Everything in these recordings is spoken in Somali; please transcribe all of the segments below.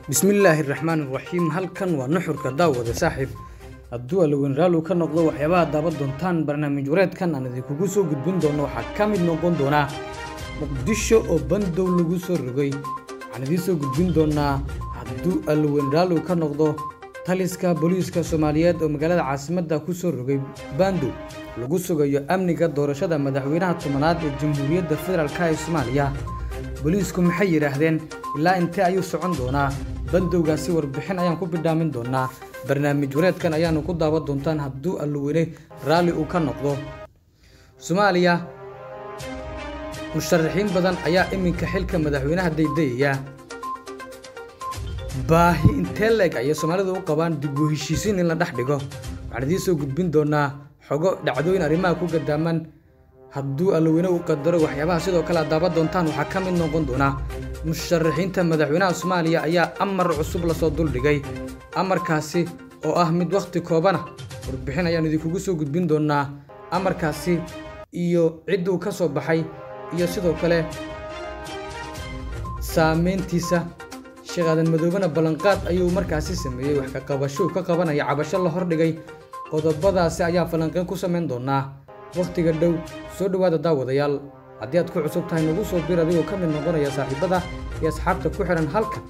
bismillaahi raxmaan raxiim halkan waa nuxurka daawada saaxiib hadduu alaweyn raallu ka noqdo waxyaabaha daaban doontaan barnaamij wareedkan aan idinkugu soo gudbin doono waxaa ka mid noqon doonaa muqdisho oo bandow lagu soo rogay waxaan idiin soo gudbin doonaa hadduu alaweyn raallu ka noqdo taliska booliiska soomaaliyeed oo magaalada caasimadda ku soo rogay bandow lagu sugayo amniga doorashada madaxweynaha tobanaad ee jamhuuriyadda federaalk ee soomaaliya booliisku maxay yidhaahdeen ilaa intee ayuu socon doonaa bandowgaasi warbixin ayaan ku bidhaamin doonaa barnaamij wareedkan ayaanu ku daawan doontaan hadduu allaweyne raalli uu ka noqdo soomaaliya musharaxiin badan ayaa iminka xilka madaxweynaha daydayaya baahi intee leeg ayay soomaalidu u qabaan dib u heshiisiin in la dhex dhigo waxaan idiin soo gudbin doonaa xogo dhacdooyin arrimaha ku gadaaman hadduu allaweyne uu qadaro waxyaabaha sidoo kale aad daaban doontaan waxaa ka mid noqon doonaa musharaxiinta madaxweynaha soomaaliya ayaa amar cusub lasoo duldhigay amarkaasi oo ah mid wakhti koobana warbixin ayaan idinkugu soo gudbin doonaa amarkaasi iyo cidduu ka soo baxay iyo sidoo kale saameyntiisa sheekh aadan madoobena ballanqaad ayuu markaasi sameeyey wax ka qabasho uu ka qabanaya cabasho la hordhigay qodobadaasi ayaa falanqeyn ku samayn doonaa wakhtiga dhow soo dhowaada daawadayaal haddii aad ku cusub tahay nagu soo bir adigoo ka mid noqonaya saaxiibada iyo asxaabta ku xidhan halkan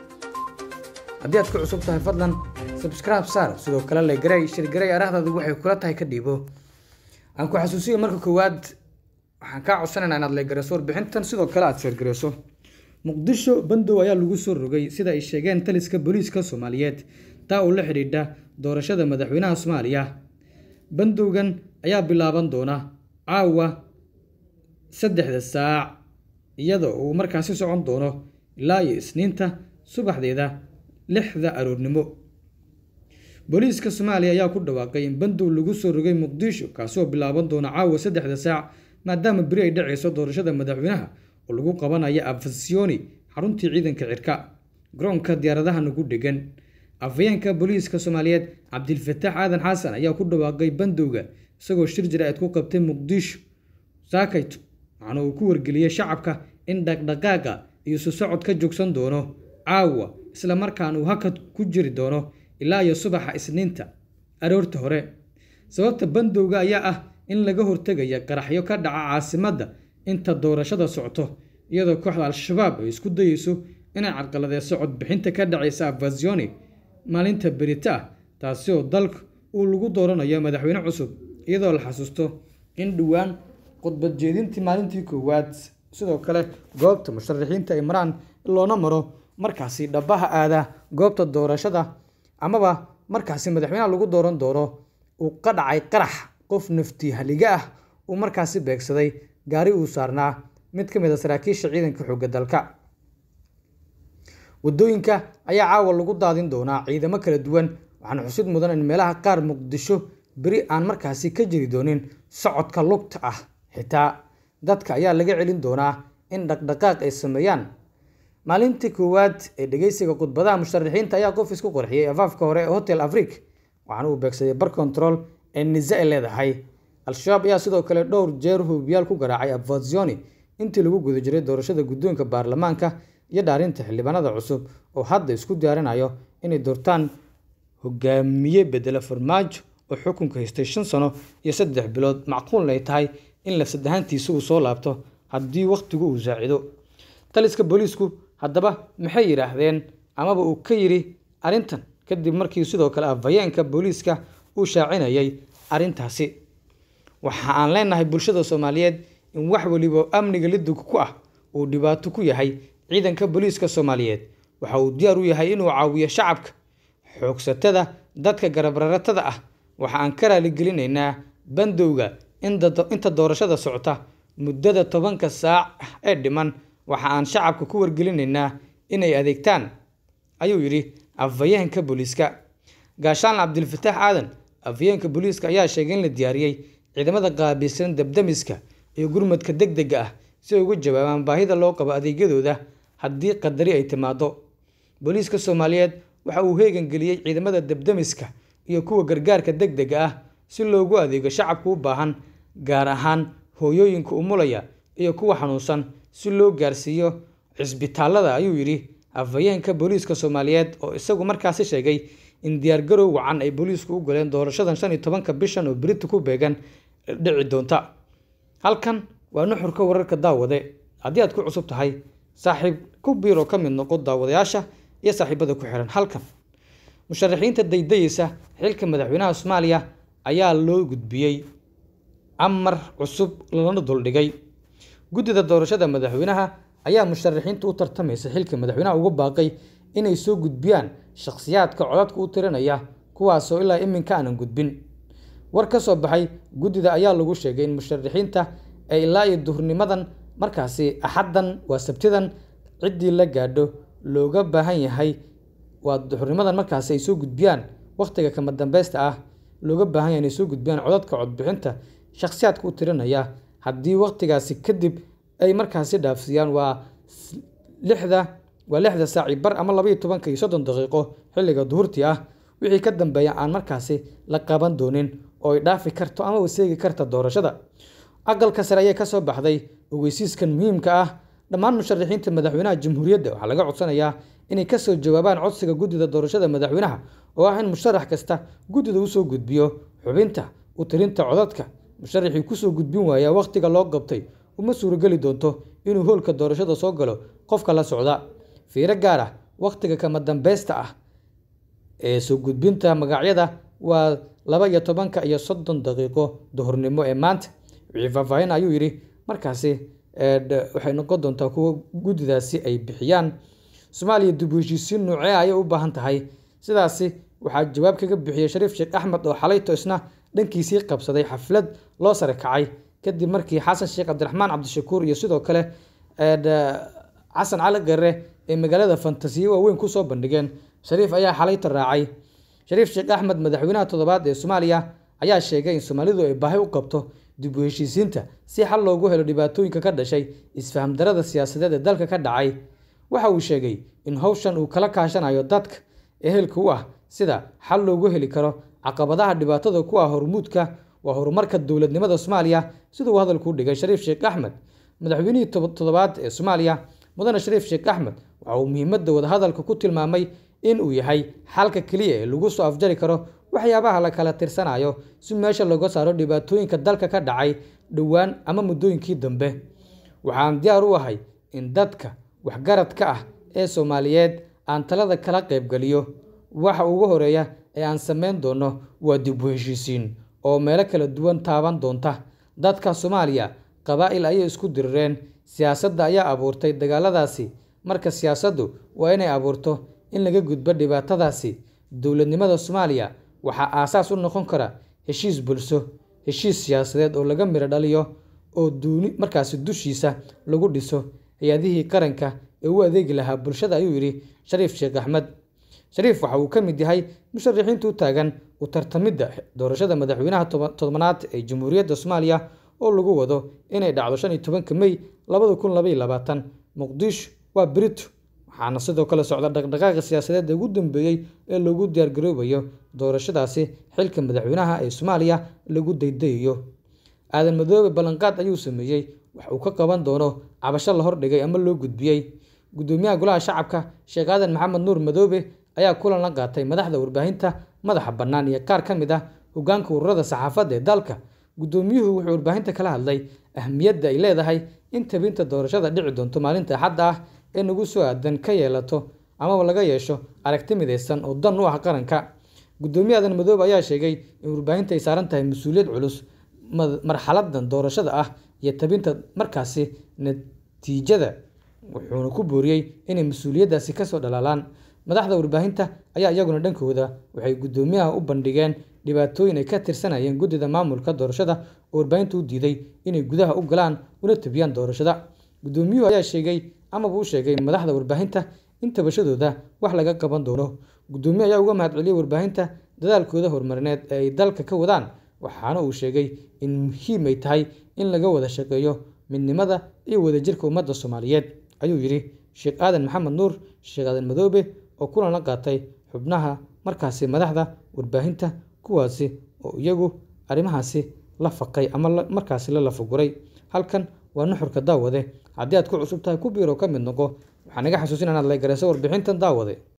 haddii aad ku cusub tahay fadlan sabscribe saar sidoo kale legarey shirgarey araahdaadu waxay kula tahay ka dhiibo aan ku xasuusiyo marka koowaad waxaan kaa codsanaynaa inaad legareyso warbixintan sidoo kale aad sheergareyso muqdisho bandow ayaa lagu soo rogay sida ay sheegeen taliska booliiska soomaaliyeed taa oo la xidhiidha doorashada madaxweynaha soomaaliya bandowgan ayaa bilaaban doona caawa saddexda saac iyadoo uu markaasi socon doono ilaa iyo isniinta subaxdeeda lixda aroornimo booliiska soomaaliya ayaa ku dhawaaqay in bandow lagu soo rogay muqdisho kaasoo bilaaban doona caawa saddexda saac maadaama beri ay dhacayso doorashada madaxweynaha oo lagu qabanayo afasioni xaruntii ciidanka cirka garoonka diyaaradaha nagu dhegan afayeenka booliiska soomaaliyeed cabdilfataax aadan xasan ayaa ku dhawaaqay bandowga isagoo shir jira-eed ku qabtay muqdisho saakayto waxaana uu ku wargeliyey shacabka in dhaqdhaqaaqa iyo isu socod ka joogsan doono caawa isla markaan uu hakad ku jiri doono ilaa iyo subaxa isniinta aroorta hore sababta bandowga ayaa ah in laga hortegaya qaraxyo ka dhaca caasimadda inta doorashada socto iyadoo kooxda al-shabaab ay isku dayeyso inay carqaladeyso codbixinta ka dhacaysa afasioni maalinta berita ah taasi oo dalka uu lagu dooranayo madaxweyne cusub iyadoo la xasuusto in dhowaan khudbad jeedintii maalintii koowaad sidoo kale goobta musharaxiinta ay maraan loona maro markaasi dhabaha aada goobta doorashada amaba markaasi madaxweynaha lagu dooran doono uu ka dhacay qarax qof nafti haliga ah uu markaasi beegsaday gaari uu saarnaa mid ka mid a saraakiisha ciidanka xoogga dalka waddooyinka ayaa caawa lagu daadin doonaa ciidamo kala duwan waxaana xusid mudan in meelaha qaar muqdisho beri aan markaasi ka jiri doonin socodka lugta ah xitaa dadka ayaa laga celin doonaa in dhaqdhaqaaq ay sameeyaan maalintii koowaad ee dhegeysiga khudbadaha musharaxiinta ayaa qof isku qorxiyey afaafka hore ee hotel afrik waxaana uu beegsaday bar control ee nisa ay leedahay al-shabaab ayaa sidoo kale dhowr jeer hubiyaal ku garaacay abfasioni intii lagu guda jiray doorashada guddoonka baarlamaanka iyo dhaarinta xildhibaanada cusub oo hadda isku diyaarinayo inay doortaan hogaamiye bedela farmaajo oo xukunka haystay shan sano iyo saddex bilood macquulna ay tahay in lafsad ahaantiisa uu soo laabto haddii wakhtigu uu saacido taliska booliisku haddaba maxay yidhaahdeen amaba uu ka yidhi arrintan kadib markii sidoo kale afhayeenka booliiska uu shaacinayay arrintaasi waxa aan leenahay bulshada soomaaliyeed in wax weliba amniga lidug ku ah uu dhibaato ku yahay ciidanka booliiska soomaaliyeed waxa uu diyaar u yahay inuu caawiyo shacabka xoogsatada dadka garabraratada ah waxa aan ka raaligelinaynaa bandowga inta doorashada socota muddada tobanka saac ee dhiman waxa aan shacabka ku wargelinaynaa inay adeegtaan ayuu yidhi afhayeenka booliiska gaashaan cabdilfataax aadan afhayeenka booliiska ayaa sheegay in la diyaariyey ciidamada qaabilsan dabdamiska iyo gurmadka deg dega ah si ay uga jawaabaan baahida loo qabo adeegyadooda haddii qadari ay timaado booliiska soomaaliyeed waxa uu heegan geliyey ciidamada dabdamiska iyo kuwa gargaarka deg dega ah si loogu adeego shacabka u baahan gaar ahaan hooyooyinka umulaya iyo kuwa xanuunsan si loo gaarsiiyo cisbitaalada ayuu yidhi afhayeenka booliiska soomaaliyeed oo isagu markaasi sheegay in diyaargarow wacan ay booliisku u galeen doorashadan shan iyo tobanka bishan oo berita ku beegan dhici doonta halkan waa nuxurka wararka daawade haddii aad ku cusub tahay saaxiib ku biiroo ka mid noqo daawadayaasha iyo saaxiibada ku xihan halkan musharaxiinta daydayeysa xilka madaxweynaha soomaaliya ayaa loo gudbiyey amar cusub lana duldhigay guddida doorashada madaxweynaha ayaa musharaxiinta u tartamaysa xilka madaxweynaha uga baaqay inay soo gudbiyaan shakhsiyaadka codadka u tirinaya kuwaasoo ilaa iminka aanan gudbin war ka soo baxay guddida ayaa lagu sheegay in musharaxiinta ay ilaa iyo duhurnimadan markaasi axaddan waa sabtidan ciddii la gaadho looga baahan yahay waa duhurnimadan markaasi ay soo gudbiyaan wakhtiga kama dambeysta ah looga baahan yahay inay soo gudbiyaan codadka codbixinta shakhsiyaadka u tirinaya haddii wakhtigaasi kadib ay markaasi dhaafsiiyaan waa lixda waa lixda saaci bar ama labaiyo tobanka iyo soddon daqiiqo xilliga duhurtii ah wixii ka dambeeya aan markaasi la qaban doonin oo ay dhaafi karto ama waseegi karta doorashada aqalka sare ayaa kasoo baxday ogeysiiskan muhiimka ah dhammaan musharaxiinta madaxweynaha jamhuuriyadda waxaa laga codsanayaa inay kasoo jawaabaan codsiga guddida doorashada madaxweynaha oo ah in musharax kasta guddida usoo gudbiyo xubinta u tirinta codadka musharaxii kusoo gudbin waayaa wakhtiga loo qabtay uma suurogeli doonto inuu hoolka doorashada soo galo qofka la socda fiiro gaar ah wakhtiga kama dambeysta ah ee soo gudbinta magacyada waa laba iyo tobanka iyo soddon daqiiqo duhurnimo ee maanta wixii faahfaahin ayuu yidhi markaasi waxay noqon doontaa kuwa guddidaasi ay bixiyaan soomaaliya dib u heshiisiin noocee ayay u baahan tahay sidaasi waxaa jawaab kaga bixiyey shariif sheekh axmed oo xalayto isna dhankiisii qabsaday xaflad loo sare kacay kadib markii xasan sheekh cabdiraxmaan cabdishakuur iyo sidoo kale xasan cali gare ee magaalada fantasiyo waaweyn kusoo bandhigeen shariif ayaa xalayta raacay shariif sheekh axmed madaxweynaha toddobaad ee soomaaliya ayaa sheegay in soomaalidu ay baahi u qabto dib u heshiisiinta si xal loogu helo dhibaatooyinka ka dhashay isfaham darada siyaasadeed ee dalka ka dhacay waxa uu sheegay in howshan uu kala kaashanayo dadka ehelka u ah sida xal loogu heli karo caqabadaha dhibaatada ku ah hormuudka waa horumarka dowladnimada soomaaliya siduu hadalku u dhigay shariif sheekh axmed madaxweynihii toddobaad ee soomaaliya mudane shariif sheekh axmed waxa uu muhiimadda wadahadalka ku tilmaamay in uu yahay xalka keliya ee lagu soo afjari karo waxyaabaha la kala tirsanayo si meesha looga saaro dhibaatooyinka dalka ka dhacay dhowaan ama muddooyinkii dambe waxaan diyaar u ahay in dadka waxgaradka ah ee soomaaliyeed aan talada kala qaybgeliyo waxa ugu horeeya ee aan samayn doono waa dib u heshiisiin oo meelo kala duwan taaban doonta dadka soomaaliya qabaa'il ayay isku dirireen siyaasadda ayaa abuurtay dagaaladaasi marka siyaasaddu waa inay abuurto in laga gudbo dhibaatadaasi dowladnimada soomaaliya waxaa aasaas u noqon kara heshiis bulsho heshiis siyaasadeed oo laga miro dhaliyo oo duuni markaasi dushiisa lagu dhiso hay-adihii qaranka ee u adeegi lahaa bulshada ayuu yidhi shariif sheekh axmed shariif waxa uu ka mid yahay musharaxiinta u taagan u tartamidda doorashada madaxweynaha todobanaad ee jamhuuriyadda soomaaliya oo lagu wado inay dhacdo shan iyo tobanka mey labada kun labaiyo labaatan muqdisho waa brito waxaana sidoo kale socda dhaqdhaqaaqa siyaasadeed ee ugu dambeeyey ee lagu diyaargaroobayo doorashadaasi xilka madaxweynaha ee soomaaliya lagu daydayayo aadan madoobe ballanqaad ayuu sameeyey wax uu ka qaban doono cabasho la hordhigay ama loo gudbiyey gudoomiyaha golaha shacabka sheekh aadan maxamed nuur madoobe ayaa kulan la qaatay madaxda warbaahinta madaxa bannaan iyo qaar ka mid ah hogaanka ururada saxaafadda ee dalka gudoomiyuhu wuxuu warbaahinta kala hadlay ahmiyadda ay leedahay in tabinta doorashada dhici doonto maalinta axadda ah ee nagu soo aadan ka yeelato amaba laga yeesho aragti midaysan oo dan u ah qaranka gudoomiye aadan madoobe ayaa sheegay in warbaahinta ay saaran tahay mas-uuliyad culus marxaladan doorashada ah iyo tabinta markaasi natiijada wuxuuna ku booriyey inay mas-uuliyaddaasi kasoo dhalaalaan madaxda warbaahinta ayaa iyaguna dhankooda waxay guddoomiyaha u bandhigeen dhibaatooyin ay ka tirsanayeen guddida maamulka doorashada oo warbaahinta u diiday inay gudaha u galaan una tabiyaan doorashada guddoomiyuhu ayaa sheegay amaba u sheegay madaxda warbaahinta in tabashadooda wax laga qaban doono guddoomiye ayaa uga mahadceliyey warbaahinta dadaalkooda horumarineed ee ay dalka ka wadaan waxaana uu sheegay in muhiim ay tahay in laga wada shaqeeyo midnimada iyo wadajirka ummadda soomaaliyeed ayuu yidhi sheekh aadan maxamed nuur sheekh aadan madoobe oo kulan la qaatay xubnaha markaasi madaxda warbaahinta kuwaasi oo iyagu arrimahaasi la faqay ama markaasi la lafaguray halkan waa nuxurka daawade haddii aad ku cusub tahay ku biiro ka mid noqo waxaa naga xasuusin inaad laygarayso warbixintan daawade